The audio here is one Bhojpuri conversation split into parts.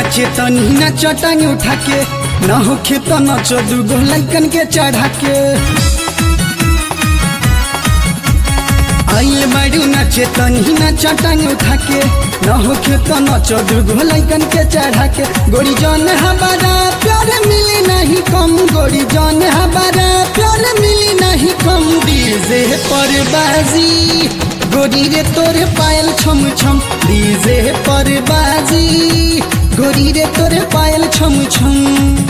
नाचे तनी ना चटांग उठा के न होखे तो नच दूगो लड़कन के चढ़ा के आइल बाड़ू नाचे तनी ना चटांग उठा के न होखे तो नच दूगो लड़कन के चढ़ा के गोरी जान हमारा प्यार मिली नहीं कम गोरी जान हमारा प्यार मिली नहीं कम डीजे पर बाजी गोरी रे तोरे पायल छम छम डीजे पर बाजी गोरी रे तोरे पायल छम छम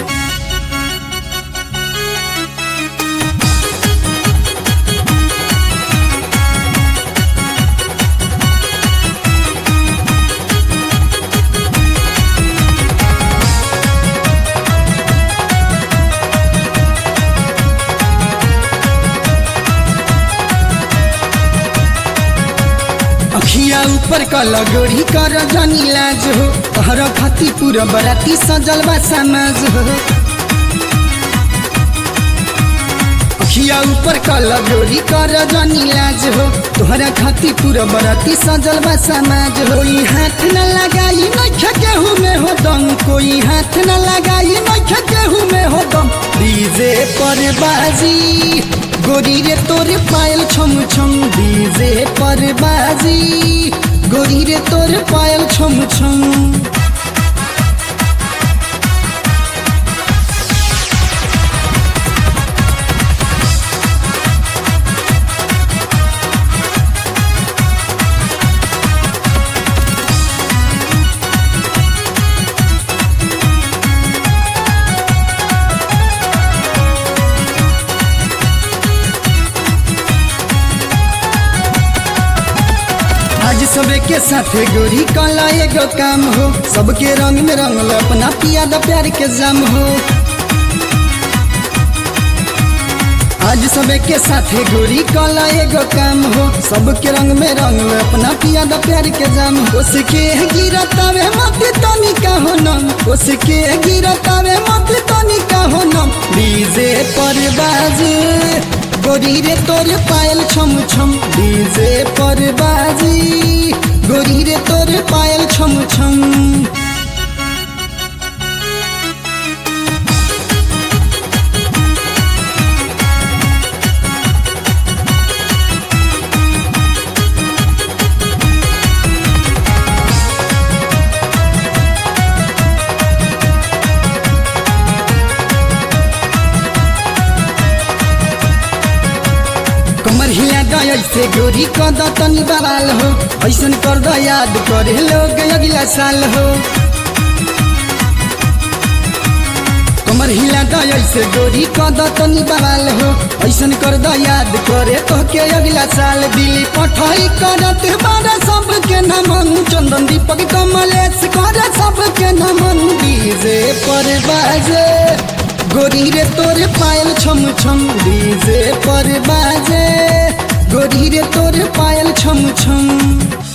अखिया ऊपर कल गोरी कर जनी लाज हो तहर खाती पूरा बराती सजल बा समाज हो अखिया ऊपर कल गोरी कर जनी लाज हो तोहरा खाती पूरा बराती सजल बा समाज हो कोई हाथ न लगाई नख केहू में हो दम कोई हाथ न लगाई नख केहू में हो दम डीजे पर बाजी गोरी रे तोरे पायल छम छम डीजे पर बाजी गोरी रे तोरे पायल छम छम आज सबे के साथे गोरी काला एगो काम हो सबके रंग में रंग अपना पिया द प्यार के जाम हो आज सबे के साथे गोरी काला एगो काम हो सबके रंग में रंग अपना पिया द प्यार के जाम हो उसके गिरतावे मत तनी का हो नम उसके गिरतावे मत तनी का हो नम डीजे पर बाजे गोरी रे तोरे पायल छम छम डीजे पर बाजी गोरी रे तोरे पायल छम छम कमर हिला गया से गोरी कद तनी बवाल हो ऐसन कर द याद करे लोग अगला साल हो कमर हिला गया से गोरी कद तनी बवाल हो ऐसन कर द याद करे तो के अगला साल दिल्ली पठाई करत बारा सबके नमन चंदन दीपक कमलेश करे सबके नमन डीजे पर बाजे गोरी रे तोरे पायल छम छम डीजे पर बाजे गोरी रे तोरे पायल छम छम